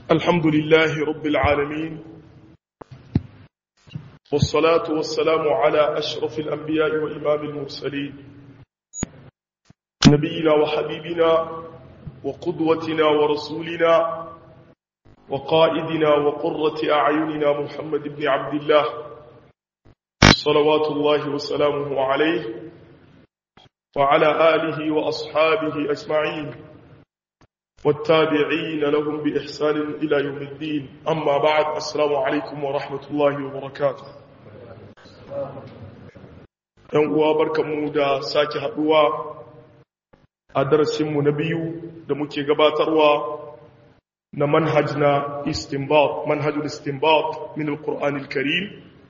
الحمد لله رب العالمين والصلاة والسلام على أشرف الأنبياء وإمام المرسلين نبينا وحبيبنا وقدوتنا ورسولنا وقائدنا وقرة أعيننا محمد بن عبد الله صلوات الله وسلامه عليه وعلى آله وأصحابه أجمعين والتابعين لهم بإحسان إلى يوم الدين أما بعد السلام عليكم ورحمة الله وبركاته ‘Yan uwa barkanmu da sake haɗuwa a darasinmu na biyu da muke gabatarwa na manhaj na istinbat manhajul istinbat min al-Qur'an al-Karim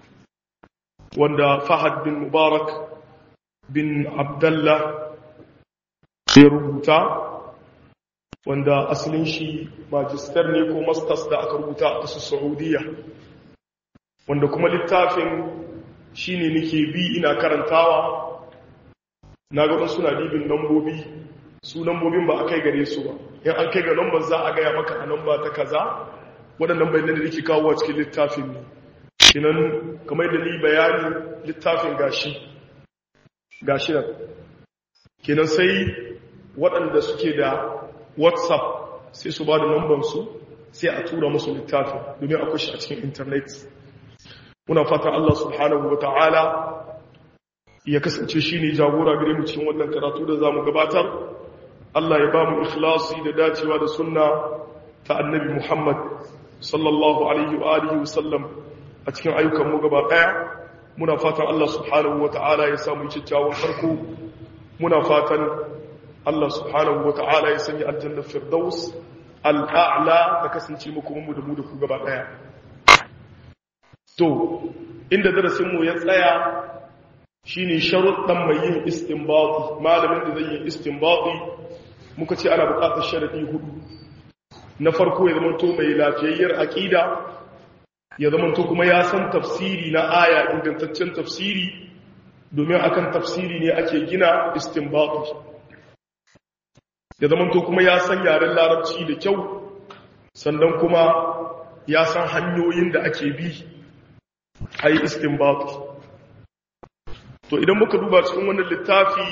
wanda Fahad bin Mubarak bin Abdullah ya rubuta wanda asalin shi magister ne ko masters da aka rubuta a ƙasar saudiya wanda kuma littafin shi ne nake bi ina karantawa na ga suna dibin lambobi su lambobin ba a kai gare su ba in an kai ga lambar za a gaya maka a lamba ta kaza waɗannan bayanan da nake kawo a cikin littafin ne kinan kamar da ni bayani littafin gashi gashi nan kenan sai waɗanda suke da whatsapp sai su ba da nambansu sai a tura musu littafin domin akwai shi a cikin intanet muna fatan Allah subhanahu wa ta'ala ya kasance shi ne jagora gare mu cikin wannan karatu da za mu gabatar Allah ya ba mu ikhlasi da dacewa da sunna ta annabi Muhammad sallallahu alaihi wa alihi wa sallam a cikin ayyukan mu gaba daya muna fatan Allah subhanahu wa ta'ala ya samu kyakkyawan farko muna fatan Allah subhanahu wa ta'ala ya sanya aljannar firdaus al'a'la da kasance muku mu da mu da ku gaba daya. To, inda darasinmu ya tsaya shi ne sharuɗan mai yin istinbati, malamin da zai yi istinbati muka ce ana buƙatar sharaɗi hudu. Na farko ya zamanto mai lafiyayyar aƙida, ya zamanto kuma ya san tafsiri na aya ingantaccen tafsiri, domin akan tafsiri ne ake gina istinbati. ya zamanto kuma ya san yaren larabci da kyau sannan kuma ya san hanyoyin da ake bi a yi istinbat to idan muka duba cikin wannan littafi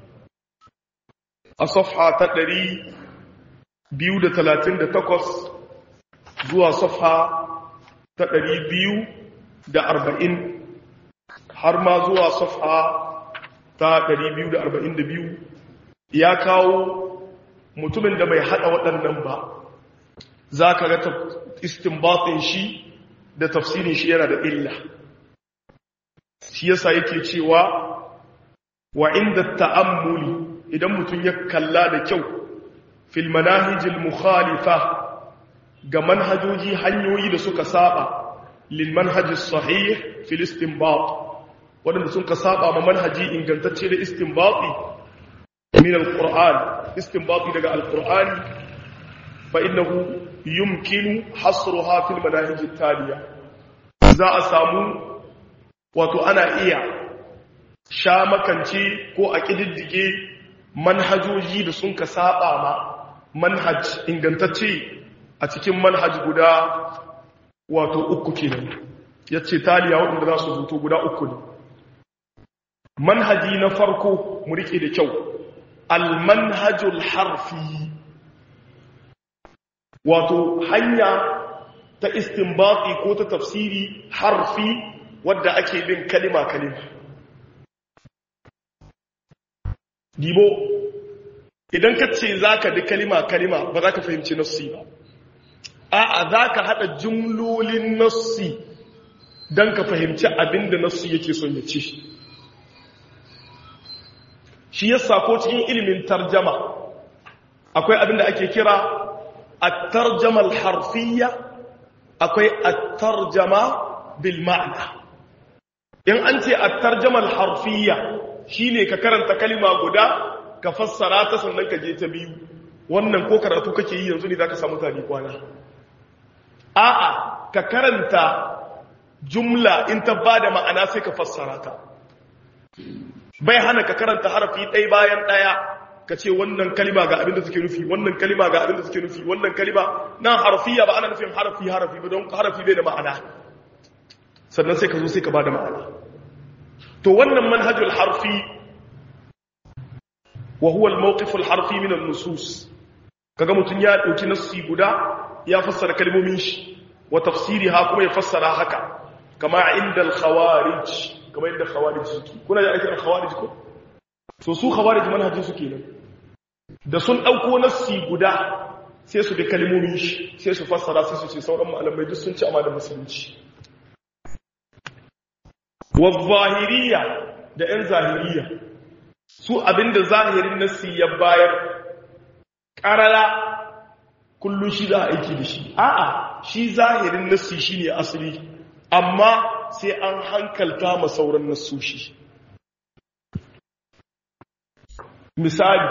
a safha ta ɗari biyu da talatin da takwas zuwa safha ta ɗari biyu da arba'in har ma zuwa safha ta ɗari biyu da arba'in da biyu ya kawo mutumin da bai hada waɗannan ba za ka ga istinbatin shi da tafsirin shi yana da illa shi yasa yake cewa wa inda ta'ammuli idan mutum ya kalla da kyau fil manahijil mukhalifa ga manhajoji hanyoyi da suka saba lil manhajis sahih fil istinbat wadanda sun ka saba ma manhaji ingantacce da istinbati min alquran istinbati daga alqur'ani fa innahu yumkinu hasruha fil manahij taliya za a samu wato ana iya sha makance ko a kididdige manhajoji da sun ka saba ma manhaj ingantacce a cikin manhaj guda wato uku kenan yace taliya wanda za su zuto guda uku ne manhaji na farko mu rike da kyau almanhajul harfi wato hanya ta istinbati ko ta tafsiri harfi wadda ake bin kalima kalima dibo idan ka ce za ka bi kalima kalima ba za ka fahimci nassi ba a'a za ka haɗa jumlolin nassi don ka fahimci abinda nassi yake son ya ce shi yasa ko cikin ilimin tarjama akwai abin da ake kira at-tarjama al-harfiyya akwai at-tarjama bil ma'na in an ce at-tarjama al-harfiyya shine ka karanta kalima guda ka fassara ta sannan ka je ta biyu wannan ko karatu kake yi yanzu ne zaka samu tani kwana a'a ka karanta jumla in ta bada ma'ana sai ka fassara ta bai hana ka karanta harafi ɗaya bayan ɗaya ka ce wannan kalima ga abin da suke nufi wannan kalima ga abin da suke nufi wannan kalima nan harfiya ba ana nufin harafi harafi ba don harafi bai da ma'ana sannan sai ka zo sai ka ba da ma'ana to wannan manhajul harfi wa huwa al-mawqif al-harfi min an-nusus kaga mutun ya dauki nassi guda ya fassara kalmomin shi wa tafsiriha kuma ya fassara haka kama inda al-khawarij kama inda khawarij suke kuna da aikin khawarij ko so su khawarij manhajin su kenan da sun dauko nassi guda sai su bi kalmomin shi sai su fassara sai su ce sauran malamai duk sun ci amma da musulunci wa zahiriya da yan zahiriya su abinda zahirin nassi ya bayar karara kullun shi za a aiki da shi a'a shi zahirin nassi shine asali amma sai an hankalta ma sauran nassoshi misali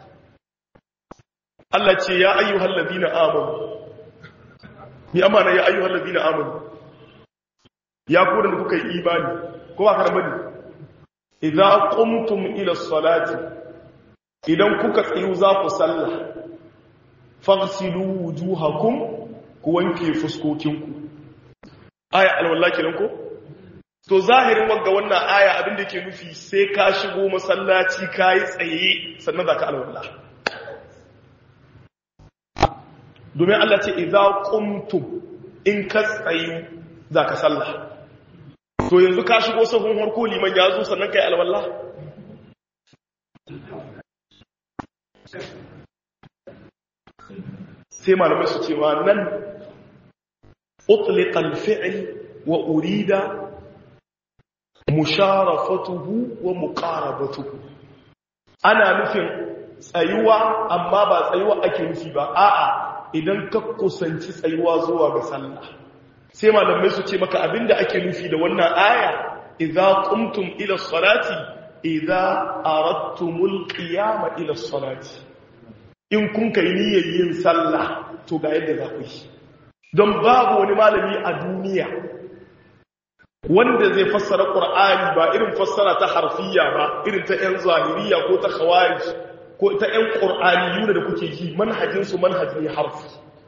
Allah ce ya ayyuhal ladina amanu ni amana ya ayyuhal ladina amanu ya ku da kuka yi imani ko ba karamba ne idza qumtum ila salati idan kuka tsayu za ku sallah faghsilu wujuhakum ku wanke fuskokinku aya alwala kenan ko to zahirin wanga wannan aya abin da yake nufi sai ka shigo masallaci kai tsaye sannan zaka alwala domin Allah ce idza qumtum in ka tsayu zaka sallah to yanzu ka shigo sahun harko liman ya zo sannan kai alwala sai malamai su cewa nan أطلق الفعل وأريد مشارفته ومقاربته أنا نفهم tsayuwa amma ba tsayuwa ake nufi ba a'a idan ka kusanci tsayuwa zuwa ga sallah sai malamai su ce maka abinda ake nufi da wannan aya idza qumtum ila salati idza aradtumul qiyama ila salati in kun kai niyyar yin sallah to ga yadda za ku yi don babu wani malami a duniya wanda zai fassara ƙur'ani ba irin fassara ta harfiya ba irin ta 'yan zahiriya ko ta khawarij ko ta 'yan ƙur'ani da kuke yi manhajinsu manhajin harfi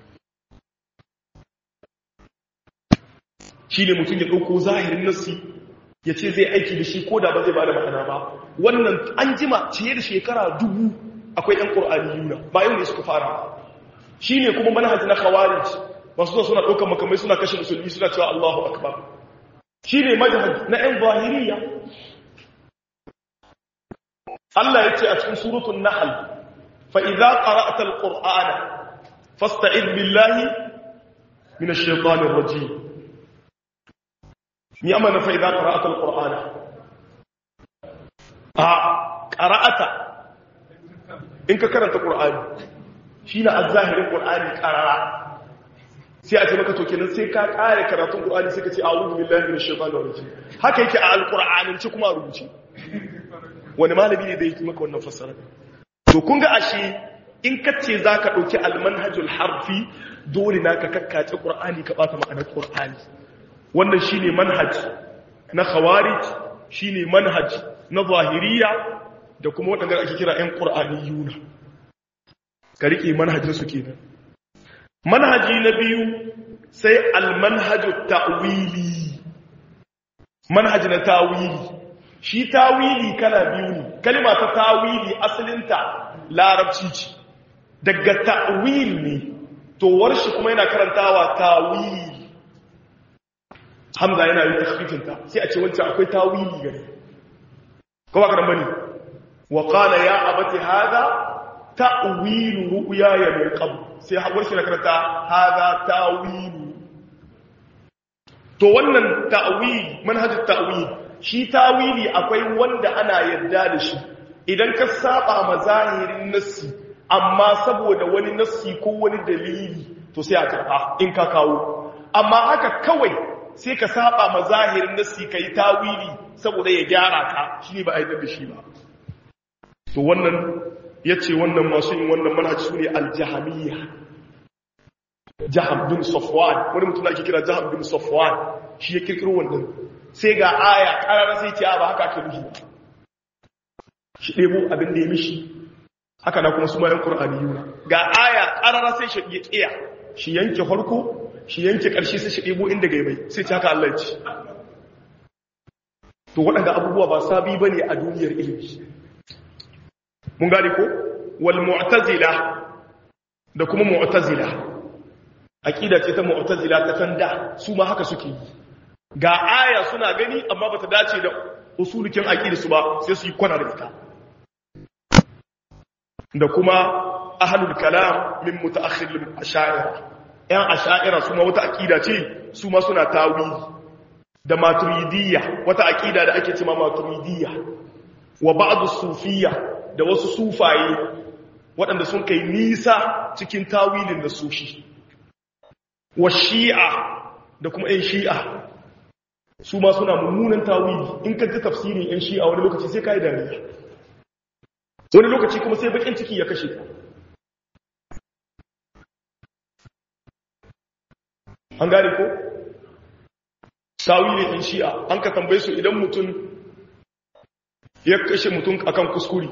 shi ne mutum ya ɗauko zahirin nassi ya ce zai aiki da shi ko da ba zai ba da ma'ana ba wannan an jima ciye da shekara dubu akwai 'yan ƙur'ani yuna ba yau ne suka fara shi ne kuma manhajin na khawarij masu zuwa suna ɗaukar makamai suna kashe musulmi suna cewa Allahu Akbar shi ne majahad na ‘yan zahiriya Allah ya ce a cikin surutun nahal fa'iza ƙara'atar ƙur'ana fasta'id billahi mina shaitanin raji ni amana fa'iza ƙara'atar ƙur'ana a ƙara'ata in ka karanta ƙur'ani shi na a zahirin ƙur'ani ƙarara sai a ce maka to kenan sai ka kare karatun Qur'ani sai ka ce a'udhu billahi minash shaitanir rajim haka yake a alqur'anin ci kuma a rubuce wani malami ne da yake maka wannan fassara to kun ga ashe in ka ce zaka dauki almanhajul harfi dole na ka kakkace Qur'ani ka bata ma'anar Qur'ani wannan shine manhaj na khawarij shine manhaj na zahiriya da kuma wadanda ake kira ƴan qur'aniyuna ka rike manhajin su kenan manhaji na biyu sai almanhaju ta'wili manhaji na tawili shi tawili kala biyu ne kalma ta tawili asalinta larabci ce daga ta'wil ne to warshi kuma yana karantawa tawili hamza yana yi takhfifinta sai a ce wancan akwai tawili gare kowa karan bane wa qala ya abati hada ta'wilu ru'yaya min qabl sai haƙur shi na karanta haza ta'wilu to wannan ta'wili manhajin ta'wili shi ta'wili akwai wanda ana yarda da shi idan ka saba ma zahirin nassi amma saboda wani nassi ko wani dalili to sai a karɓa in ka kawo amma haka kawai sai ka saba ma zahirin nassi kai ta'wili saboda ya gyara ka shi ba a yarda da shi ba to wannan ya ce wannan masu yin wannan manhaji su ne aljahamiyya jaham bin safwan wani mutum ake kira jaham bin safwan shi ya kirkiro wannan sai ga aya karara sai ce ba haka ake nufi ba shi ɗebo abin da ya mishi haka na kuma su ma yan qur'aniyuna ga aya qarara sai shi ya kiya shi yanke farko shi yanke karshe sai shi debo inda gaibai sai ta haka Allah ya ci to waɗanda abubuwa ba sabi bane a duniyar ilimi mun gane ko wal mu'tazila da kuma mu'tazila aqida ce ta mu'tazila ta tanda su ma haka suke yi ga aya suna gani amma bata dace da usulukin aqida su ba sai su yi kwana da ita da kuma ahlul kalam min mutaakhir al-ash'ira yan ash'ira su ma wata aqida ce su ma suna tawili da maturidiyya wata aqida da ake cewa maturidiyya wa ba'd sufiyya da wasu sufaye waɗanda sun kai nisa cikin tawilin da sushi wa shi'a da kuma ‘yan shi'a su ma suna mummunan tawili in ka ji tafsirin ‘yan shi'a wani lokaci sai ka yi dariya wani lokaci kuma sai bakin ciki ya kashe an gane ko? tawilin ‘yan shi'a an ka tambaye su idan mutum ya kashe mutum akan kuskure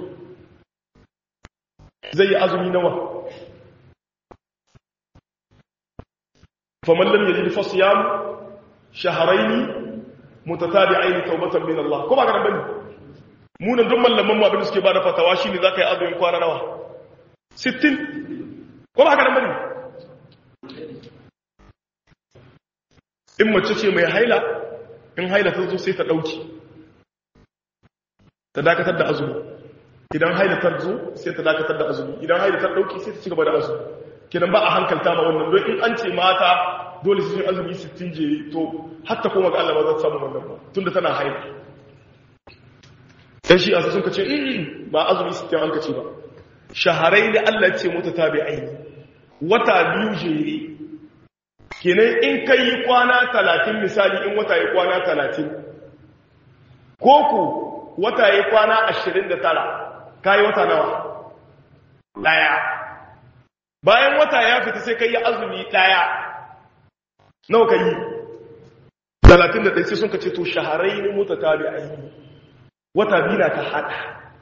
zai yi azumi nawa faman lam yajid fa siyam shahrayn mutatabi'ain tawbatan min Allah ko ba ga bane mu nan duk mallaman mu abin da suke bada fatawa shine zaka yi azumin kwana nawa 60 ko ba ga bane in mace ce mai haila in haila ta zo sai ta dauki ta dakatar da azumi idan haila ta zo sai ta dakatar da azumi idan haila ta dauki sai ta ci gaba da azumi kenan ba a hankalta ma wannan don in an ce mata dole su yi azumi 60 je to hatta kuma ga Allah ba za ta samu wannan ba tunda tana haila dan shi asu sun kace ba azumi 60 an kace ba shaharai da Allah ce mota tabi'ai wata biyu jere kenan in kai kwana 30 misali in wata yi kwana 30 koko wata yi kwana 29 kai wata nawa daya bayan wata ya fita sai kai azumi daya nawa kai 31 sai sun kace to shaharai ne mota tabi'ai wata bina ta hada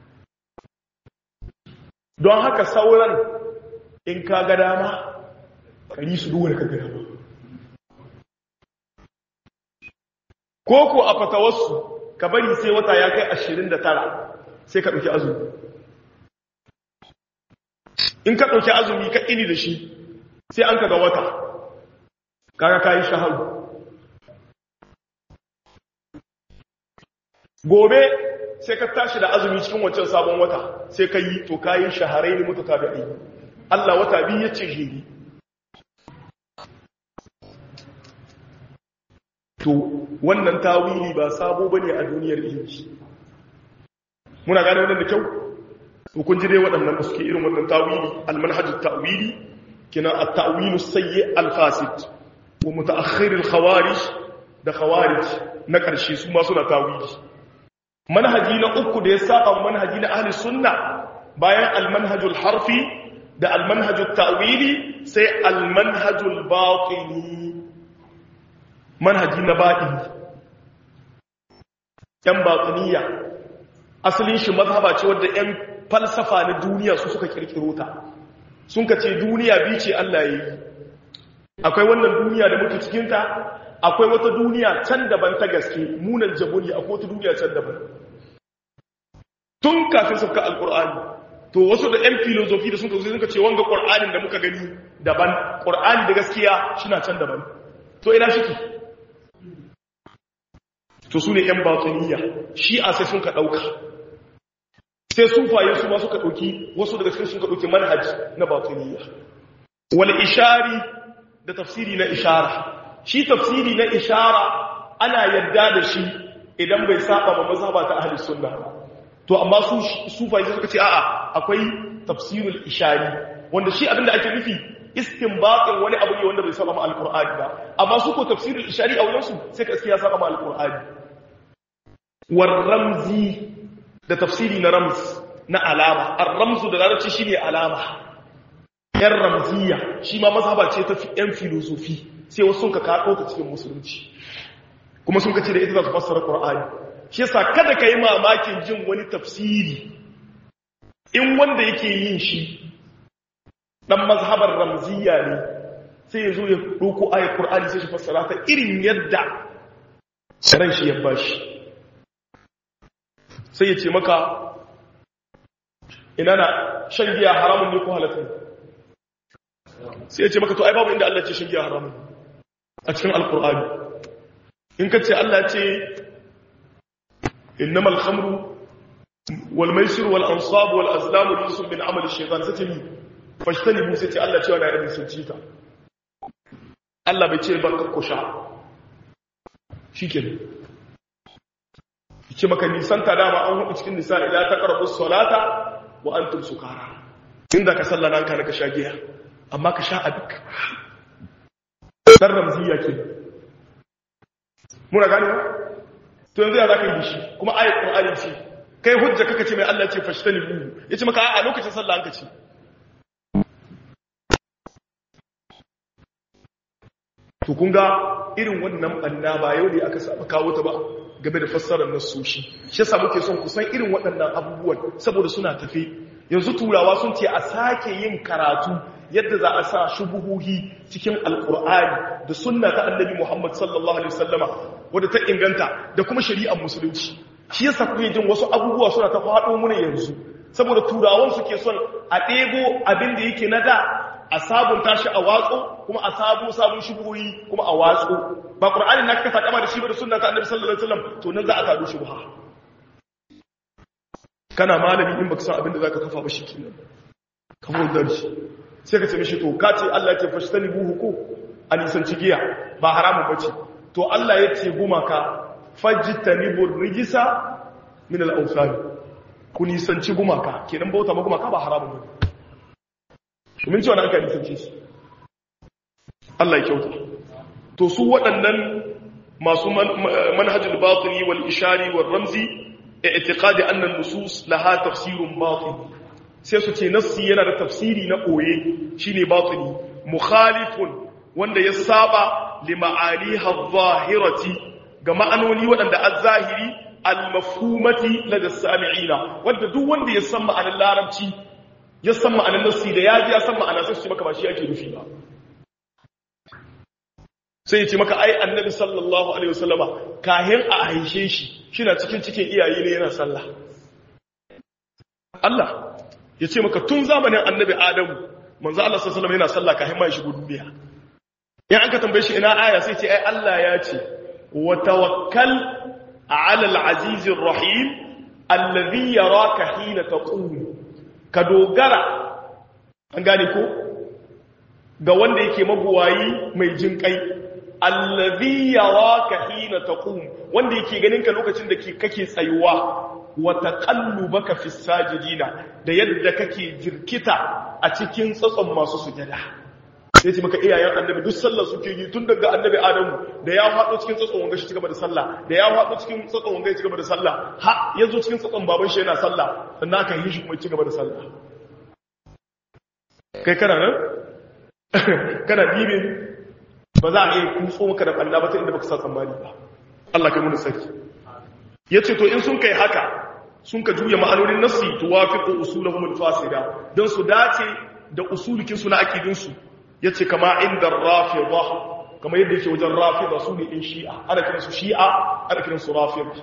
don haka sauran in ka ga dama kari su duwar ka ga dama koko a fatawarsu ka bari sai wata ya kai 29 sai ka ɗauki azumi in ka ɗauki azumi ka ini da shi sai an ka ga wata kaga kayi shaharu gobe sai ka tashi da azumi cikin wancan sabon wata sai ka yi to kayi shaharai ne mutu tabi'i Allah wata biyu ya ce jiri to wannan tawili ba sabo bane a duniyar ilimi muna gane wannan da kyau to kun ji dai waɗannan da suke irin wannan tawili almanhajut ta'wili kina at-ta'wilu sayyi al-fasid wa mutaakhir al-khawarij da khawarij na ƙarshe su ma suna tawili manhaji na uku da ya saba manhaji na ahli sunna bayan almanhajul harfi da almanhajul ta'wili sai almanhajul batini manhaji na batini yan batiniya asalin shi mazhaba ce wadda yan falsafa na duniya su suka kirkiro ta sun ka ce duniya bi ce Allah ya yi akwai wannan duniya da muke cikinta akwai wata duniya can daban ta gaske munan jabuni akwai wata duniya can daban tun kafin sauka alkur'ani to wasu da yan filozofi da sun kasu suka ce wanga ƙur'anin da muka gani daban ƙur'ani da gaskiya shina can daban to ina shi to su ne yan batuniya shi a sai sun ka ɗauka sai sufaye su ma suka ɗauki wasu daga cikin sun ka ɗauki manhaj na batuniya wal ishari da tafsiri na ishara shi tafsiri na ishara ana yadda da shi idan bai saba ma mazhaba ta ahli sunna to amma su sufai suka ce a'a akwai tafsirul ishari wanda shi abinda ake nufi istinbatin wani abu ne wanda bai saba ma alqur'ani ba amma su ko tafsirul ishari a wurin su sai ka ya saba ma alqur'ani war ramzi da tafsiri na ramz na alama ar-ramzu da larabci shine alama yan ramziya shi ma mazhaba ce ta yan filosofi sai wasu sun ka kaɗo ta cikin musulunci kuma sun ka ce da ita za su fassara ƙwar'ani shi yasa kada ka yi mamakin jin wani tafsiri in wanda yake yin shi dan mazhabar ramziya ne sai ya zo ya ɗauko ayat Qur'ani sai shi fassara ta irin yadda ran shi ya bashi sai ya ce maka ina na shan giya haramun ne ko halatta sai ya ce maka to ai babu inda Allah ce shan giya haramun a cikin alkur'ani in ka ce Allah ce innamal khamru wal maisir wal ansab wal azlam rijsun min amali shaytan sai ce ni fashtanibu sai ce Allah cewa na rabin sun ci ta Allah bai ce ba ka sha shikenan ce maka nisanta dama an hudu cikin nisa ila ta karbu salata wa antum sukara inda ka sallana ka ka sha giya amma ka sha abik dan ramziya ke muna gane to yanzu ya zaka yi shi kuma ayat qur'ani ce kai hujja kaka ce mai Allah ce fashtani bu yace maka a lokacin sallah an ka ce to kun ga irin wannan banna ba yau ne aka saba kawo ta ba game da fassarar nasoshi shi yasa muke son kusan irin waɗannan abubuwan saboda suna tafe yanzu turawa sun ce a sake yin karatu yadda za a sa shubuhuhi cikin alkur'ani da sunna ta annabi Muhammad sallallahu alaihi wasallama wadda ta inganta da kuma shari'ar musulunci shi yasa kuke jin wasu abubuwa suna ta faɗo muna yanzu saboda turawan suke son a ɗebo abin da yake na da a sabunta shi a watso kuma a sabo sabon shubuhoyi kuma a watso ba qur'ani na kasa kama da shi ba da sunna ta annabi sallallahu alaihi wasallam to nan za a kado shubha kana malami in baka san abin da zaka kafa ba shikenan ka furta shi sai ka ce mishi to ka ce Allah ya ce fashtani buhu ko a nisanci giya ba haramun bace to Allah ya ce gumaka fajtanibu rijisa min al-awsan ku nisanci gumaka kenan bauta ma gumaka ba haramun bane domin cewa na aka nisance shi Allah ya kyauta to su waɗannan masu manhajul batini wal ishari wal ramzi i'tiqadi anna an-nusus laha tafsirun batin sai su ce nassi yana da tafsiri na koye shine batini mukhalifun wanda ya saba li ma'aliha adh-dhahirati ga ma'anoni waɗanda az-zahiri al-mafhumati lada sami'ina wanda duk wanda ya san ma'anar larabci ya san ma'anar nassi da ya ji ya san ma'ana sai su ce maka ba shi ake nufi ba sai ya ce maka ai annabi sallallahu alaihi wasallama kahin a haishe shi shi na cikin cikin iyaye ne yana sallah Allah ya ce maka tun zamanin annabi adamu manzo Allah sallallahu alaihi wasallam yana sallah kahin ma ya shigo duniya in an ka tambaye shi ina aya sai ce ai Allah ya ce wa tawakkal ala al-aziz ar-rahim alladhi yaraka hina taqum ka dogara an gane ko ga wanda yake mabuwayi mai jin kai allazi yaraka hina taqum wanda yake ganin ka lokacin da kake tsayuwa wa taqallubaka fi sajidina da yadda kake jirkita a cikin tsatson masu sujada sai ce maka iyayen annabi duk sallar suke yi tun daga annabi adamu da ya faɗo cikin tsatson wanga shi cigaba da sallah da ya faɗo cikin tsatson wanga ya cigaba da sallah ha yazo cikin tsatson baban shi yana sallah sannan aka yi shi kuma ya cigaba da sallah kai kana nan kana bibin ba za a iya kutso maka da ɓanna ba ta inda baka sa tsammani ba Allah kai muni sarki ya ce to in sun kai haka sun ka juya ma'anonin nassi to wafiqu usulahum al-fasida don su dace da usulikin su na aqidin su yace kama inda rafida kama yadda yake wajen rafida su ne in shi'a ana kiran su shi'a ana kiran su rafida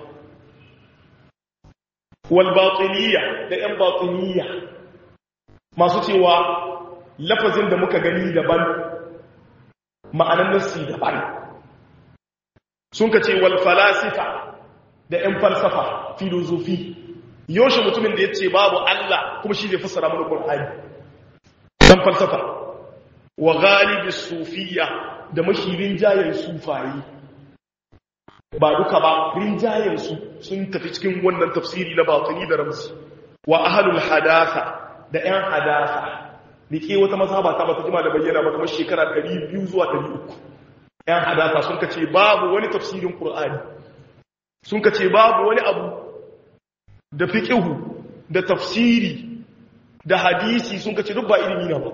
wal batiniyya da yan batiniyya masu cewa lafazin da muka gani daban ma'anan nassi daban sun ka ce wal falasifa da 'yan falsafa filozofi yaushe mutumin da ya ce babu Allah kuma shi zai fassara mana Qur'ani dan falsafa wa galibi sufiya da mashi rinjayen sufayi ba duka ba rinjayen su sun tafi cikin wannan tafsiri na batini da ramsi wa ahlul hadatha da 'yan hadatha nike wata mazhaba ta bata jima da bayyana ba kamar shekara 200 zuwa 300 'yan hadatha sun kace babu wani tafsirin Qur'ani sun ka ce babu wani abu da fiƙihu da tafsiri da hadisi sun ka ce duk ba ilimi na ba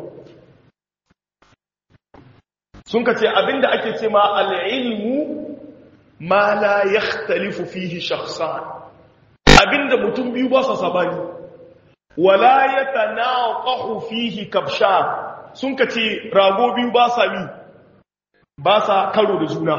sun ka ce abinda ake ce ma al'ilmu ma la ya talifu fihi shakhsan abinda mutum biyu ba sa sabani wala yatanaqahu fihi kabsha sun kace rago biyu ba sa mi ba sa karo da juna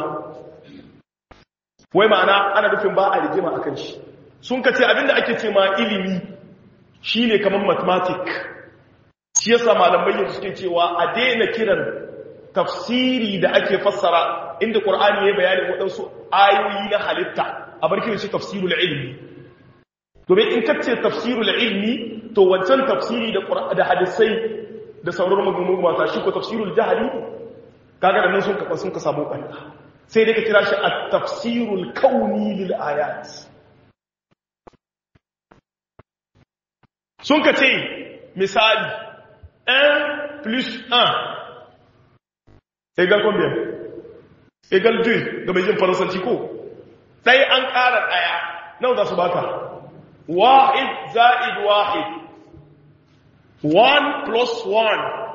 wai ma'ana ana nufin ba a rigima akan shi sun kace abinda ake ce ma ilimi shine kamar mathematic shi yasa malamai yanzu suke cewa a daina kiran tafsiri da ake fassara inda qur'ani ya bayani waɗansu ayoyi na halitta a bar kiran shi tafsirul ilmi domin in kace tafsirul ilmi to wancan tafsiri da da hadisai da sauran maganganu mata shi ko tafsirul jahili kaga da nan sun kafa sun ka samu ɓanna sai dai ka kira shi at-tafsirul kauni lil ayat sun ka ce misali 1 plus 1 égal combien égal 2 ga mai jin faransanci ko ɗai an ƙara ɗaya nau za su baka wahid za'id wahid 1 plus 1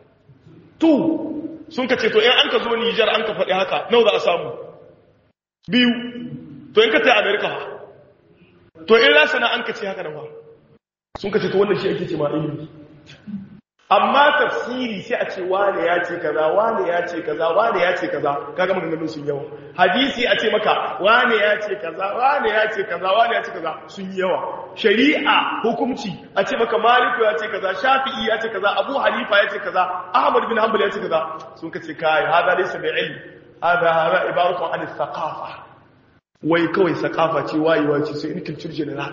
2 sun ka ce to in an ka zo nijar an ka faɗi haka nau za a samu biyu to in ka ta amerika to in lasana an ka ce haka da ba sun ka ce to wannan shi ake ce ma ilimi amma tafsiri sai a ce wane ya ce kaza wane ya ce kaza wane ya ce kaza kaga maganganun sun yawa hadisi a ce maka wane ya ce kaza wane ya ce kaza wane ya ce kaza sun yawa shari'a hukunci a ce maka maliku ya ce kaza shafi'i ya ce kaza abu hanifa ya ce kaza ahmad bin hanbal ya ce kaza sun ka ce kai hada laysa bi ilm hada hada ibaratu an thaqafa wai kawai thaqafa ce wayewa ce sai in culture general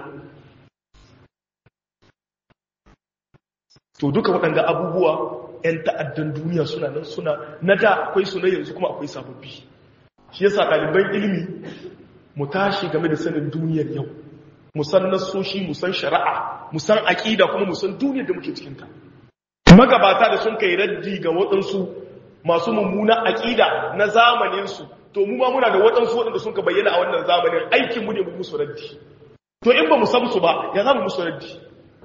to duka waɗanda abubuwa 'yan ta'addan duniya suna nan suna na da akwai su na yanzu kuma akwai sababbi shi yasa ɗaliban ilimi mu tashi game da sanin duniyar yau mu san nasoshi mu san shari'a mu san aƙida kuma mu san duniyar da muke cikinta magabata da sun kai raddi ga waɗansu masu mummuna aƙida na zamaninsu to mu ma muna da waɗansu waɗanda sun ka bayyana a wannan zamanin aikinmu ne mu musu raddi to in ba mu san su ba ya za mu musu raddi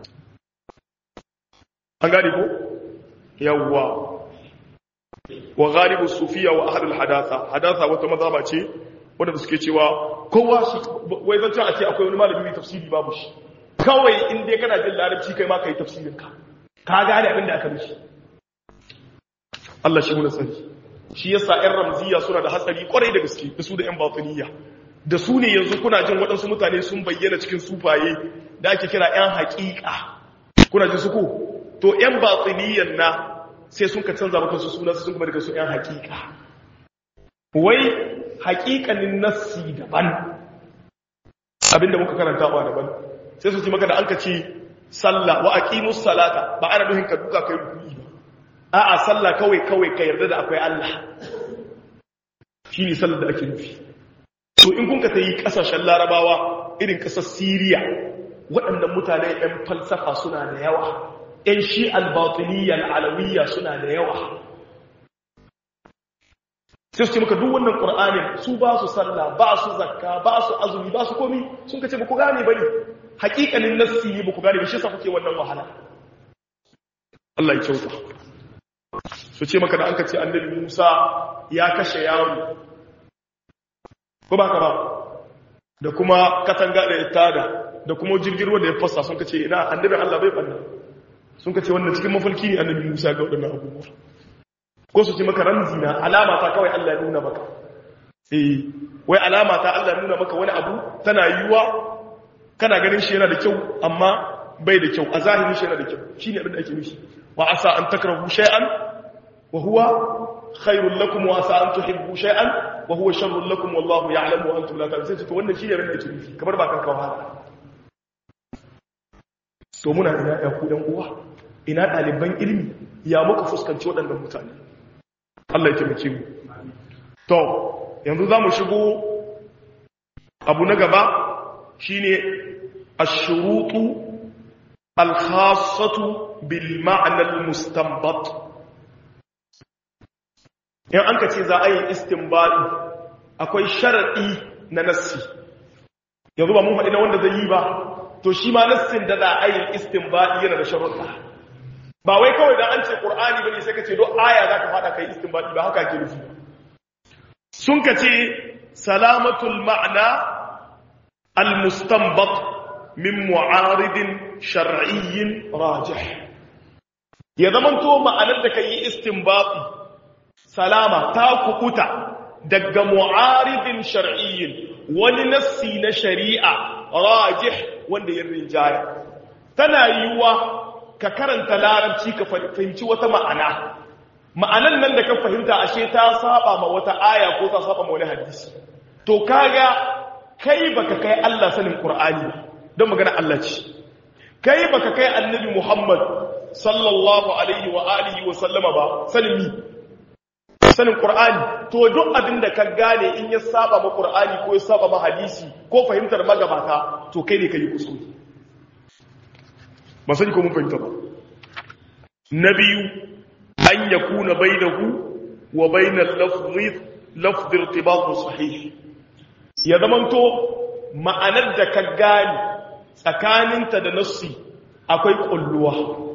an gane ko yawwa wa ghalibu sufiya wa ahlul hadatha hadatha wata mazhaba ce wanda suke cewa kowa shi wai zan a ce akwai wani malami mai tafsiri babu shi kawai in dai kana jin larabci kai ma kai tafsirin ka ka gane abin da aka mishi Allah shi muna sani shi yasa ƴan ramziya suna da hatsari kwarai da gaske da su da ƴan batiniya da su ne yanzu kuna jin waɗansu mutane sun bayyana cikin sufaye da ake kira ƴan haƙiƙa kuna jin su ko to ‘yan batsiniyan na sai sun ka canza maka su suna sun kuma daga su ‘yan hakika wai hakikanin nassi daban abinda muka karanta wa daban sai su ci maka da an ka ce sallah wa aqimus salata ba ana nuhin ka duka kai rukuni ba a'a sallah kawai kawai ka yarda da akwai Allah shine sallar da ake nufi to in kun ka tayi kasashen larabawa irin kasar Syria waɗannan mutane ‘yan falsafa suna da yawa ‘yan shi albatiniya al'alawiyya suna da yawa. Sai su ce maka duk wannan ƙur'anin su ba su sallah, ba su zakka, ba su azumi, ba su komi sun ka ce ba ku gane ba ne, haƙiƙanin nassi ne ba ku gane ba shi sa kuke wannan wahala. Allah ya kyauta. Su ce maka da an ka ce annabi Musa ya kashe yaro. Ko ba ka ba? Da kuma katanga da ya tada, da kuma jirgin ruwa da ya fasa sun ka ce ina annabi Allah bai ɓanna. sun ka ce wannan cikin mafalki ne annabi Musa ga waɗannan abubuwa ko su ce maka ramzi na alama ta kawai Allah ya nuna maka eh wai alama ta Allah ya nuna maka wani abu tana yiwuwa kana ganin shi yana da kyau amma bai da kyau a zahirin shi yana da kyau shine abin da ake nufi wa asa an takrahu shay'an wa huwa khairul lakum wa asa an tuhibbu shay'an wa huwa sharrul lakum wallahu ya'lamu wa antum la ta'lamun sai to wannan shine abin da ake nufi kamar ba kan kawo to muna ina ya ku ɗan uwa ina ɗaliban ilimi ya muka fuskanci waɗannan mutane Allah ya taimake mu to yanzu za mu shigo abu na gaba shine ash-shurutu al-khassatu bil ma'na al-mustanbat in an ka ce za a yi istinbadi akwai sharadi na nassi yanzu ba mun faɗi na wanda zai yi ba to shi ma nassin da za a yi istinbadi yana da sharuɗa ba wai kawai da an ce qur'ani bane sai ka ce don aya zaka fada kai istinbadi ba haka ke nufi sun ka ce salamatul ma'na al mustanbat min mu'aridin shar'iyyin rajih ya zamanto ma'anar da kai istinbati salama ta kukuta daga mu'aridin shar'iyyin wani nassi na shari'a rajih wanda ya rinjaya tana yiwuwa ka karanta larabci ka fahimci wata ma'ana ma'anan nan da ka fahimta ashe ta saba ma wata aya ko ta saba ma wani hadisi to kaga kai baka kai Allah sanin Qur'ani ba don magana Allah ce kai baka kai annabi Muhammad sallallahu alaihi wa alihi wa sallama ba sanin mi sanin Qur'ani to duk abin da ka gane in ya saba ma Qur'ani ko ya saba ma hadisi ko fahimtar magabata to kai ne kai kuskure ba sani ko mun fahimta ba na biyu an yakuna bainahu wa bainal lafzi lafzi irtibat sahih ya zamanto ma'anar da ka gane tsakaninta da nassi akwai kulluwa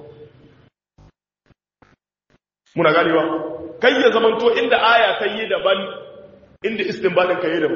muna ganewa kai ya zamanto inda aya ta yi daban inda istinbadin ka yi daban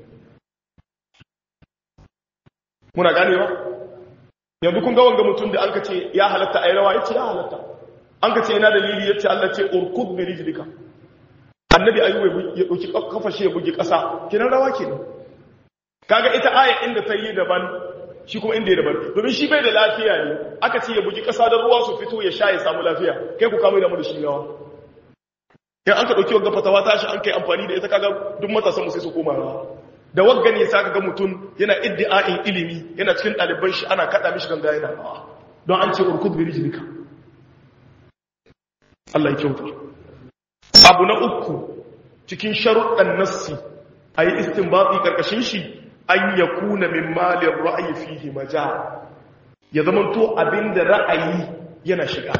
muna ganewa yanzu kun ga wanga mutum da an ka ce ya halatta a yi rawa ya ce ya halatta an ka ce yana dalili ya ce Allah ce urkud bi rijlika annabi ayyuba ya dauki kafa shi ya buge kasa kinan rawa kenan kaga ita aya inda ta yi daban shi kuma inda ya daban domin shi bai da lafiya ne aka ce ya bugi kasa da ruwa su fito ya sha ya samu lafiya kai ku kama da mu da shi yawa in an ka dauki wagga fatawa tashi an kai amfani da ita kaga duk matasan mu sai su koma rawa da wagga ne sa kaga mutum yana iddi'a'in ilimi yana cikin ɗaliban shi ana kada mishi ganga yana rawa don an ce urkud bi rijlika Allah ya kyauta abu na uku cikin sharuɗan nassi a yi istinbaɗi ƙarƙashin shi an ya kuna min malin ra'ayi fihi maja ya zama to abinda ra'ayi yana shiga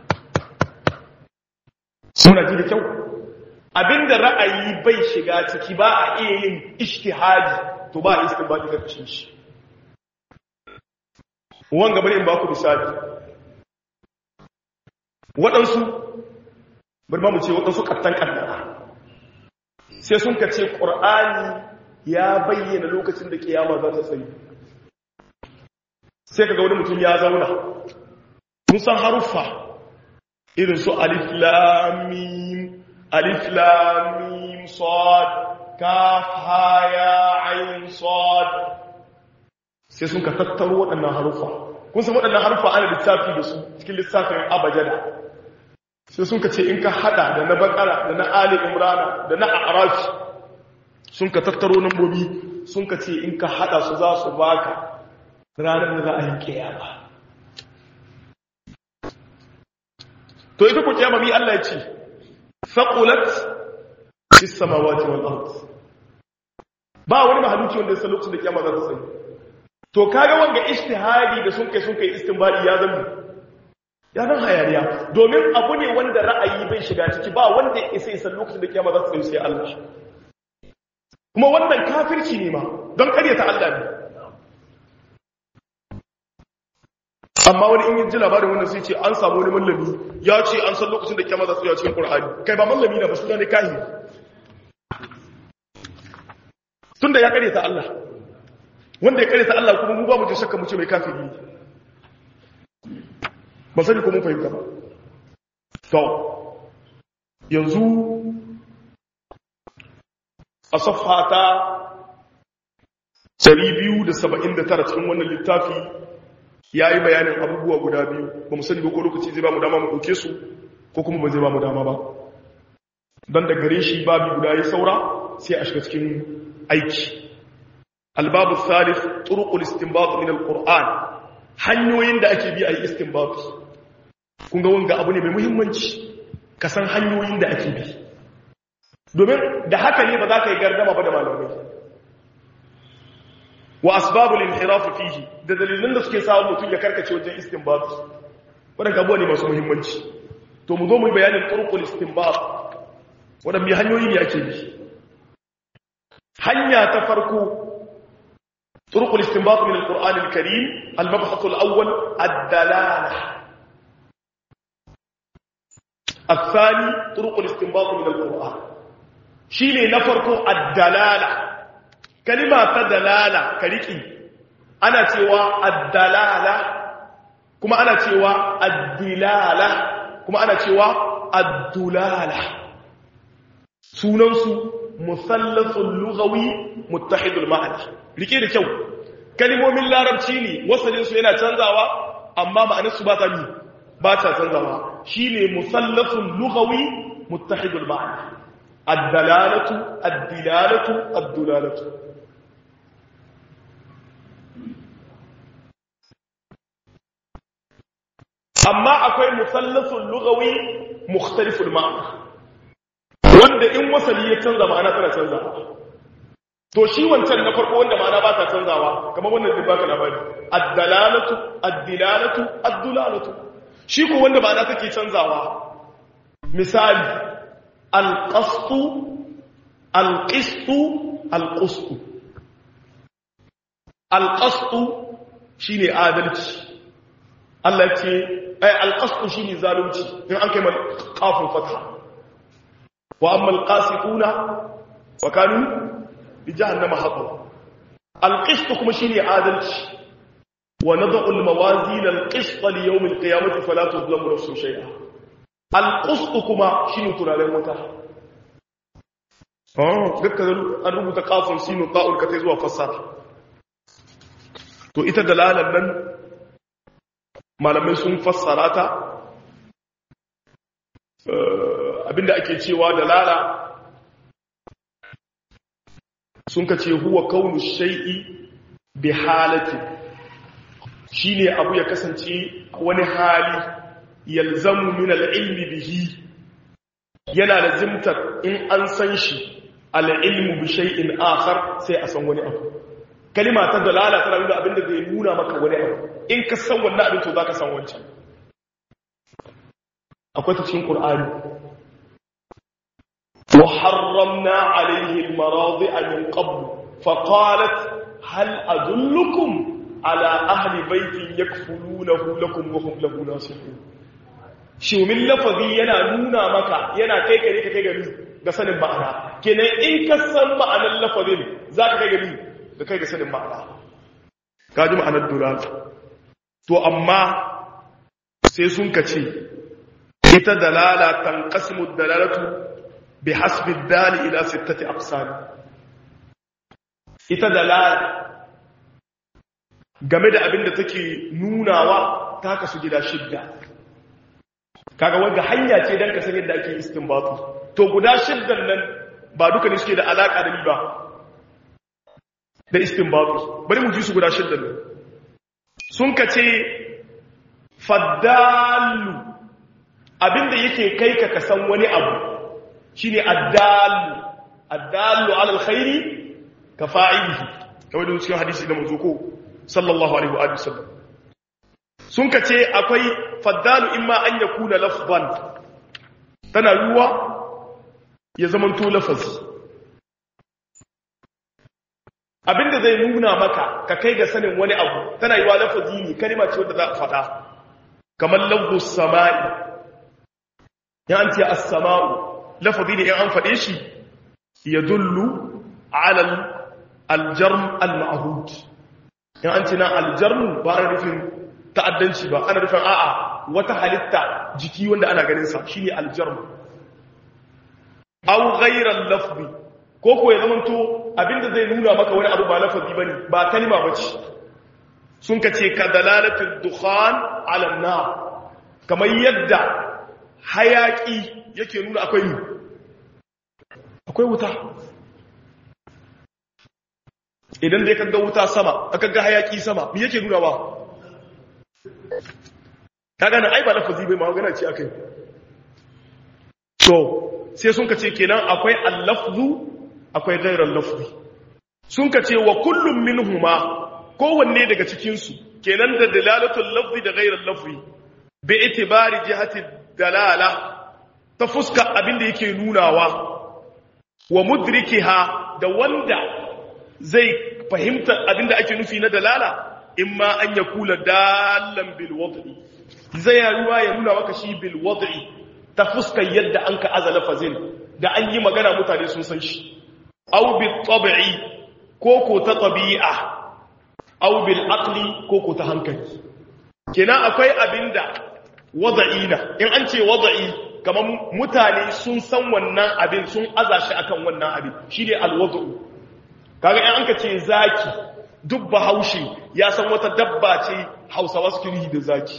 suna ji da kyau abinda ra'ayi bai shiga ciki ba a iya yin ishtihadi to ba a istinbaɗi ƙarƙashin shi wanga bari in ba ku misali waɗansu bari ma mu ce waɗansu ƙattan ƙaddara sai sun ka ce ƙur'ani ya bayyana lokacin da ƙiyama za ta tsaye sai ka ga wani mutum ya zauna mun san haruffa irin su alif lamim alif lamim sad kaf ha ya ayin sad sai sun ka tattaro waɗannan haruffa kun san waɗannan haruffa ana lissafi da su cikin lissafin abajada sai sun ka ce in ka hada da na bakara da na ali imrana da na arafi sun ka tattaro nambobi sun ka ce in ka hada su za su baka ranar da za a yi kiyama to ita ku kiyama mi Allah ya ce saqulat fis samawati wal ard ba wani mahaluki wanda sai lokacin da kiyama za ta tsaye to kaga wanga ijtihadi da sun kai sun kai istinbadi ya zama ya zan hayaniya domin abu ne wanda ra'ayi bai shiga ciki ba wanda ya isa isa lokacin da kiyama za su tsaye sai Allah kuma wannan kafirci ne ma don karyata Allah ne amma wani in yi ji labarin wannan sai ce an samu wani mallami ya ce an san lokacin da kiyama za su tsaye cikin Qur'ani kai ba mallami na ba suna ne kahi tunda ya karyata Allah wanda ya karyata Allah kuma mu ba mu ji shakka mu ce mai kafiri ne ba sani ko mun fahimta ba to yanzu a safhata 279 cikin wannan littafi ya yi bayanin abubuwa guda biyu ba mu sani ba ko lokaci zai ba mu dama mu ɗauke su ko kuma ba zai ba mu dama ba don da gare shi babi guda ya saura sai a shiga cikin aiki albabu salif turuqul istinbat min alquran hanyoyin da ake bi a yi istinbat kun ga wanga abu ne mai muhimmanci ka san hanyoyin da ake bi domin da haka ne ba za ka yi gardama ba da malamai wa asbabul inhiraf fihi da dalilan da suke samu mutum ya karkace wajen istinbat wadanda abuwa ne masu muhimmanci to mu zo mu yi bayanin turqul istinbat wadanne hanyoyi ne ake bi hanya ta farko turqul istinbat min alquran alkarim almabhath alawwal ad-dalalah الثاني طرق الاستنباط من القرآن شيني نفرق الدلالة كلمة دلالة كريكي ana cewa addalala kuma ana cewa addilala kuma ana cewa addulala sunansu musallasul lughawi muttahidul ma'ana rike da kyau kalmomin larabci ne wasalin su yana canzawa amma ma'anar su ba ta ni ba ta canzawa shine musallasul lughawi muttahidul ma'ana ad-dalalatu ad-dilalatu ad-dulalatu amma akwai musallasul lughawi mukhtaliful ma'ana wanda in wasali ya canza ma'ana tana canzawa to shi wancan na farko wanda ma'ana ba ta canzawa kamar wannan zai baka labari ad-dalalatu ad-dilalatu ad-dulalatu shi ko wanda ma'ana take canzawa misali al-qastu al-qistu al-qustu al-qastu shine adalci Allah ce ai al-qastu shine zalunci in an kai mal qafun fatha wa amma al-qasituna wa kanu bi jahannama haqqan al-qist kuma shine adalci wa nad'u al-mawazin al-qist li yawm al-qiyamati fala tuzlamu nafsun shay'a al-qist kuma shine turaren wuta oh dukkan an rubuta qafun sinu ta'ul ka tai zuwa fassara to ita dalalan nan malamai sun fassara ta abinda ake cewa dalala sun ka ce huwa kaunu shay'i bi halati shine abu ya kasance wani hali yalzamu min al-ilmi bihi yana lazimtar in an san shi al-ilmu bi shay'in akhar sai a san wani abu kalima ta dalala tana nuna abinda zai nuna maka wani abu in ka san wannan abin to zaka san wancan akwai ta cikin qur'ani وحرمنا عليه المراضع من قبل فقالت هل أدلكم على أهل بيت يكفلونه لكم وهم له ناصحون shi min lafazi yana nuna maka yana kai gari ka kai gari ga sanin ma'ana kenan in ka san ma'anar lafazin za ka kai gari ga kai ga sanin ma'ana ka ji ma'anar dural to amma sai sun ka ce ita dalala tanqasimu dalalatu بحسب الدال إلى ستة أقسام ita dalala game da abin da take nunawa ta kasu gida shidda kaga wanda hanya ce don kasar yadda ake istinbatu to guda shiddan nan ba duka ne suke da alaka da ni ba da istinbatu bari mu ji su guda shiddan nan sun ka ce faddalu abinda yake kai ka kasan wani abu shine addalu addalu ala alkhairi ka fa'ilihi kamar da cikin hadisi da manzo ko sallallahu alaihi wa sallam sun kace akwai faddalu imma an yakuna lafzan tana ruwa ya zamanto lafazi abinda zai nuna maka ka kai ga sanin wani abu tana yiwa lafazi ne kalma ce wanda za a faɗa kamar lafzu sama'i ya an ce as-sama'u lafazi ne in an faɗe shi ya dullu alal aljarm al-ma'hud in an ce na aljarm ba ana nufin ta'addanci ba ana nufin a'a wata halitta jiki wanda ana ganin sa shine aljarm aw ghayra al-lafzi ko ko ya zamanto abinda zai nuna maka wani abu ba lafazi bane ba kalma bace sun kace ka dalalatul dukhan ala an-nar kamar yadda hayaki yake nuna akwai ni akwai wuta idan dai kaga wuta sama aka ga hayaki sama me yake nuna ba kaga nan ai ba lafazi bai magana ce akai to sai sun kace kenan akwai al-lafzu akwai ghairal lafzi sun kace wa kullum minhuma kowanne daga cikin su kenan da dalalatul lafzi da ghairal lafzi bi itibari jihati dalala ta fuska abinda yake nunawa wa mudrikiha da wanda zai fahimta abinda ake nufi na dalala imma an ya kula dalan bil wad'i zai ruwa ya nuna maka shi bil wad'i ta fuskar yadda an ka azala fazil da an yi magana mutane sun san shi aw bi tab'i ko ko ta tabi'a aw bil aqli ko ko ta hankali kenan akwai abinda wada'ina in an ce wada'i kamar mutane sun san wannan abin sun aza shi akan wannan abin shine alwadu kaga in an ka ce zaki duk bahaushe ya san wata dabba ce hausawa suke yi da zaki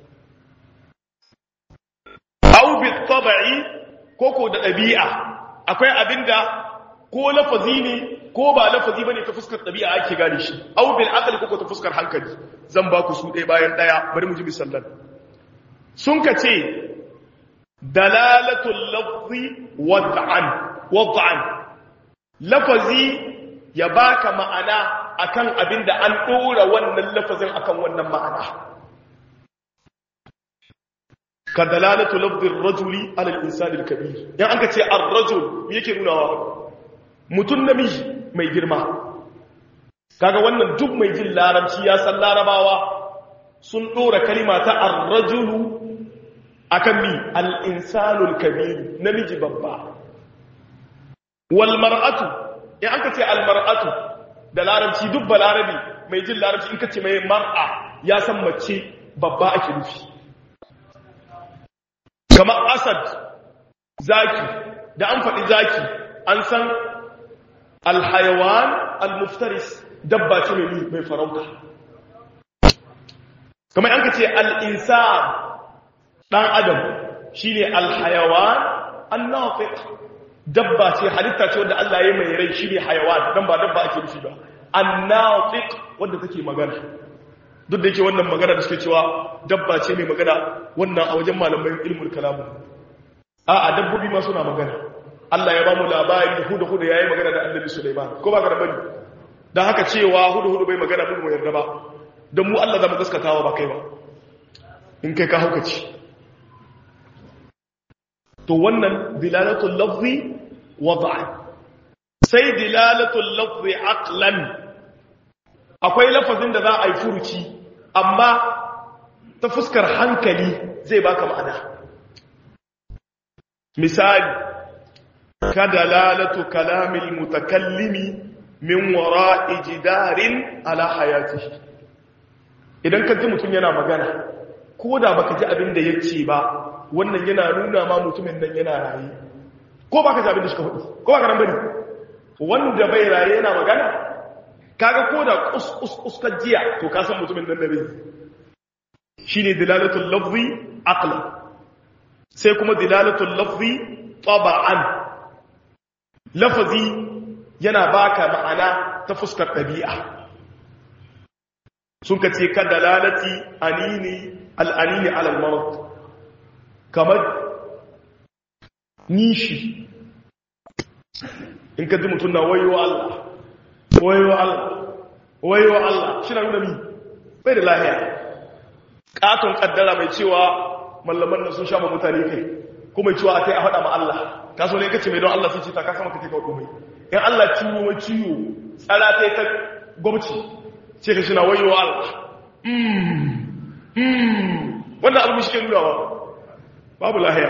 aw bi tabi'i ko ko da dabi'a akwai abinda ko lafazi ne ko ba lafazi bane ta fuskar dabi'a ake gane shi aw bil aqli ko ko ta fuskar hankali zan ba ku su ɗaya bayan ɗaya bari mu ji misalan sun ka ce dalalatul lafzi wad'an wad'an lafazi ya baka ma'ana akan abinda an dora wannan lafazin akan wannan ma'ana ka dalalatu lafzi ar-rajuli ala al-insani al-kabir yan an ka ce ar-rajul me yake nunawa mutun namiji mai girma kaga wannan duk mai jin larabci ya san larabawa sun dora kalima ta ar-rajulu akan mi al-insanul kabir namiji babba wal mar'atu in aka ce al mar'atu da larabci duk balarabi mai jin larabci in kace mai mar'a ya san mace babba ake nufi kamar asad zaki da an faɗi zaki an san al-hayawan al-muftaris dabba ce mai mai farauta kamar an kace al-insan ɗan adam shi ne alhayawan annafiq dabba ce halitta ce wanda Allah ya mai rai shi ne hayawan don ba dabba ake nufi ba annafiq wanda take magana duk da yake wannan magana da suke cewa dabba ce mai magana wannan a wajen malamai ilmul kalamu a a dabbobi ma suna magana Allah ya ba mu labari hudu hudu yayi magana da Annabi Sulaiman ko ba ga bane dan haka cewa hudu hudu bai magana mu yarda ba dan mu Allah zama gaskatawa ba kai ba in kai ka haukaci to wannan dilalatul lafzi wad'a sai dilalatul lafzi aqlan akwai lafazin da za a yi furuci amma ta fuskar hankali zai baka ma'ana misali ka dalalatu kalamil mutakallimi min wara'i jidarin ala hayatihi idan ka ji mutum yana magana ko da baka ji abin da ya ce ba wannan yana nuna ma mutumin nan yana raye ko baka ji abin da suka faɗi ko baka nan bane wanda bai raye yana magana kaga ko da uskar jiya to ka san mutumin nan da bai shine dilalatul lafzi aqla sai kuma dilalatul lafzi taba'an lafazi yana baka ma'ana ta fuskar ɗabi'a sun ka ce ka dalalati anini al'anini alal maut kamar nishi in ka ji mutum na wayo Allah wayo Allah wayo Allah shi na nuna mi bai da lahiya katon kaddara mai cewa mallaman nan sun shafa mutane kai kuma cewa a kai a faɗa ma Allah ka so ne kace mai don Allah sai ce ta ka sama ka kai komai in Allah ciwo mai ciwo tsara ta ta gwamnati ce ka shi na wayo Allah wannan abu shi ke nunawa babu lahiya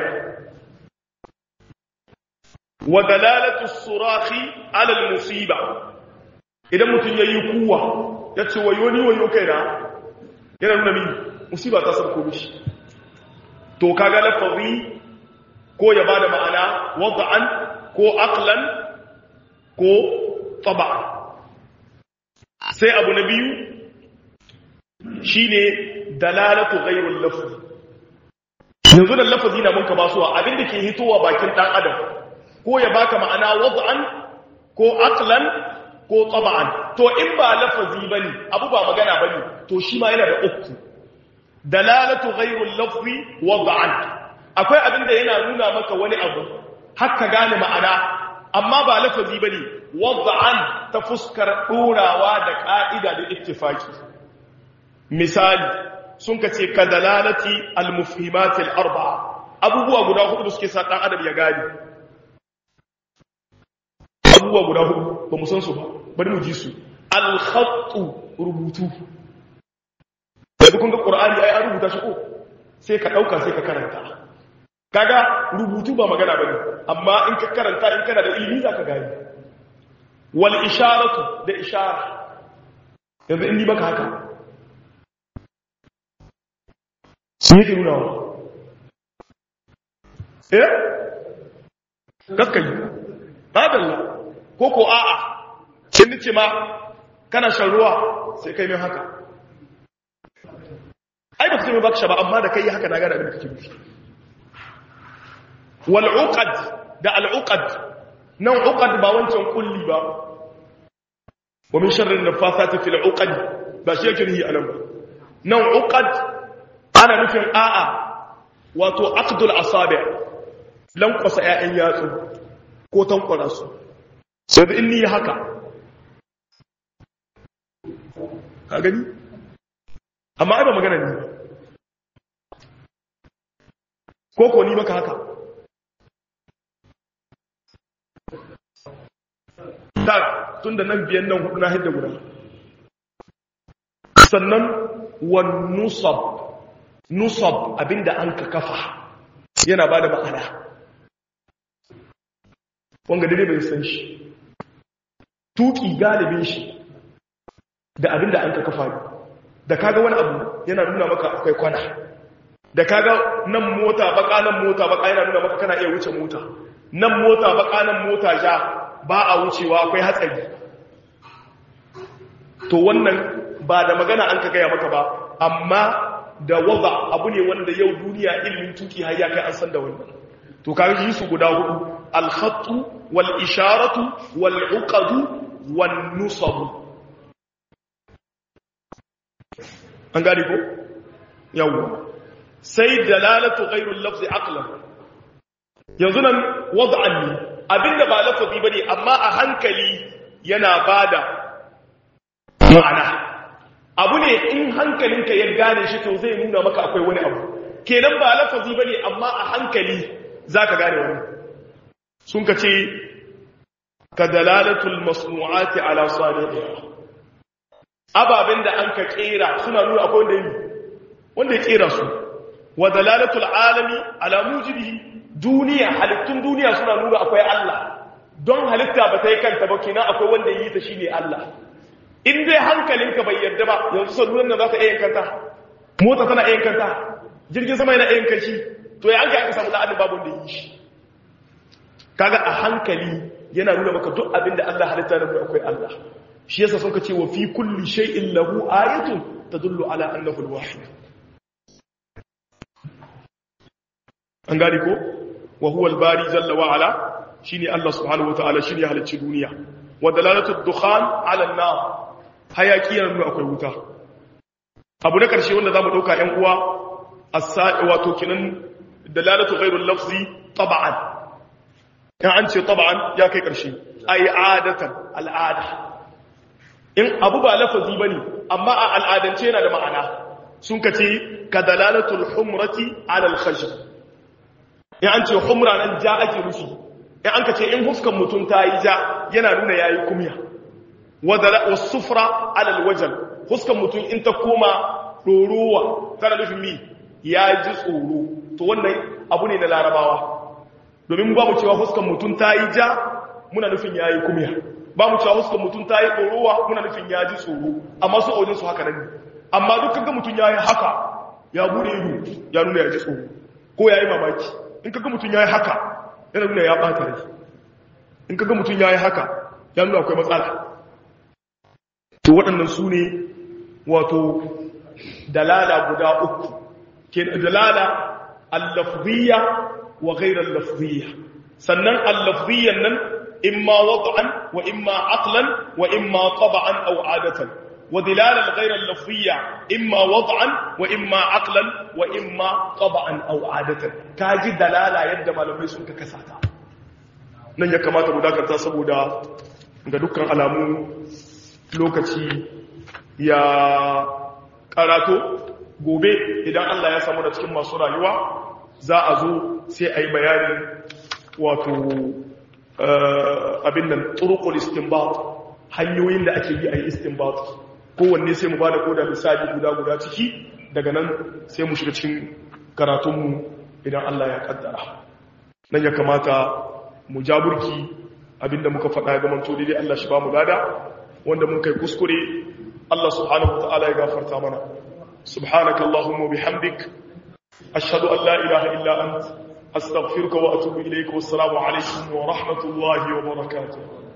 wa dalalatu surahi ala al-musiba idan mutum yayi kuwa yace wayo ni wayo kaina yana nuna min musiba ta sarko mishi to kaga lafazi ko ya bada ma'ana wad'an ko aqlan ko tab'an sai abu na biyu shine dalalatu ghayrul lafz yanzu da lafazi na mun ka basuwa abinda ke hitowa bakin dan adam ko ya baka ma'ana wad'an ko aqlan ko tab'an to in ba lafazi bane abu ba magana bane to shi ma yana da uku dalalatu ghayrul lafzi wad'an akwai abinda yana nuna maka wani abu haka gane ma'ana amma ba lafazi bane wad'an ta fuskar dorawa da ka'ida da ittifaki misali sun kace ka dalalati al-mufhimat al-arba'a abubuwa guda hudu suke sa dan adam ya gane abubuwa guda hudu ba mu san su ba bari mu ji su al-khattu rubutu da kun ga qur'ani ai an rubuta shi ko sai ka dauka sai ka karanta kaga rubutu ba magana bane amma in ka karanta in kana da ilimi zaka gane wal isharatu da ishara yanzu in ni maka haka sun yake nuna wa eh gaskayi madalla ko ko a'a sai nace ma kana shan ruwa sai kai min haka ai da kuma baka shaba amma da kai haka na gane abin da kake nufi wal uqad da al uqad nan uqad ba wancan kulli ba wa min sharri nafathati fil uqad ba shi yake nihi anan ba nan uqad ana nufin a'a wato aqdul asabi lankwasa ƴaƴan yatsu ko tankwara su sai da inni haka ka gani amma ai ba magana ne ko ko ni maka haka ta tun da nan biyan nan hudu na hidda guda sannan wan nusab nusab abinda an ka kafa yana ba da ma'ana wanga dai bai san shi tuki galibin shi da abinda an ka kafa da kaga wani abu yana nuna maka akwai kwana da kaga nan mota baka nan mota baka yana nuna maka kana iya wuce mota nan mota baka nan mota ja ba a wucewa akwai hatsari to wannan ba da magana an ka gaya maka ba amma da waza abu ne wanda yau duniya ilimin tuki har ya kai an san da wannan to kaga yi su guda hudu al-khattu wal isharatu wal uqadu wan nusab an gane ko yawa sai dalalatu ghayrul lafzi aqlan yanzu nan wad'an ne abinda ba lafazi bane amma a hankali yana bada ma'ana abu ne in hankalinka ya gane shi to zai nuna maka akwai wani abu kenan ba lafazi bane amma a hankali zaka gane wani sun ka ce ka dalalatul masnu'ati ala salihiha ababen da an ka kera suna nuna akwai wanda yi wanda ya kera su wa dalalatul alami ala mujibihi duniya halittun duniya suna nuna akwai Allah don halitta ba ta yi kanta ba kenan akwai wanda yi ta shine Allah in dai hankalinka bai yarda ba yanzu salunan nan za ta iya kanta mota tana iya kanta jirgin sama yana iya kanshi to ya hanka aka samu la'adin babu da yi shi kaga a hankali yana nuna maka duk abin da Allah halitta na akwai Allah shi yasa sun ka ce wa fi kulli shay'in lahu ayatun tadullu ala annahu al-wahid an gane ko wa huwa al-bari jalla wa ala shine Allah subhanahu wa ta'ala shine halicci duniya wa dalalatu ad-dukhan ala an-nar hayaki yana nuna akwai wuta abu na karshe wanda zamu dauka ƴan uwa as-sa'i wato kinan dalalatu ghayru al-lafzi tab'an in an ce tab'an ya kai karshe ai adatan al'ada in abu ba lafazi bane amma a al'adance yana da ma'ana sun kace ka dalalatul humrati ala al-khashr in an ce humra nan ja ake rufi in an ka ce in huskan mutum ta yi ja yana nuna ya yi kumya wasu sufra alal wajen huskan mutum in ta koma ɗorowa tana nufin mi ya ji tsoro to wannan abu ne na larabawa domin ba mu cewa huskan mutum ta yi ja muna nufin ya yi kumya ba mu cewa huskan mutum ta yi ɗorowa muna nufin ya ji tsoro amma su aujin su haka nan ne amma dukkan ga mutum ya yi haka ya bude ido ya nuna ya ji tsoro ko ya yi mamaki in kaga mutum ya yi haka yana nuna ya ɓata rai in kaga mutum ya yi haka ya nuna akwai matsala to waɗannan su ne wato dalala guda uku ke dalala allafziya wa ghairar lafziya sannan allafziyan nan imma wad'an wa imma aqlan wa imma tab'an aw adatan wa dilala ghairar lafziya imma wad'an wa imma aqlan wa imma tab'an aw adatan kaji dalala yadda malamai sun ka kasata nan ya kamata mu dakata saboda ga dukkan alamu lokaci ya karato gobe idan Allah ya samu da cikin masu rayuwa za a zo sai a yi bayanin wato abin nan turukul istinbat hanyoyin da ake yi a yi istinbat kowanne sai mu ba da koda misali guda-guda ciki daga nan sai mu shiga cikin karatunmu idan Allah ya kaddara nan ya kamata mu jaburki abinda muka faɗa ga manto daidai Allah shi ba mu lada wanda mun kai kuskure Allah subhanahu wataala ya gafarta mana subhanakallahumma bihamdik ashhadu an la ilaha illa ant astaghfiruka wa atubu ilayk wassalamu alaikum wa rahmatullahi wa barakatuh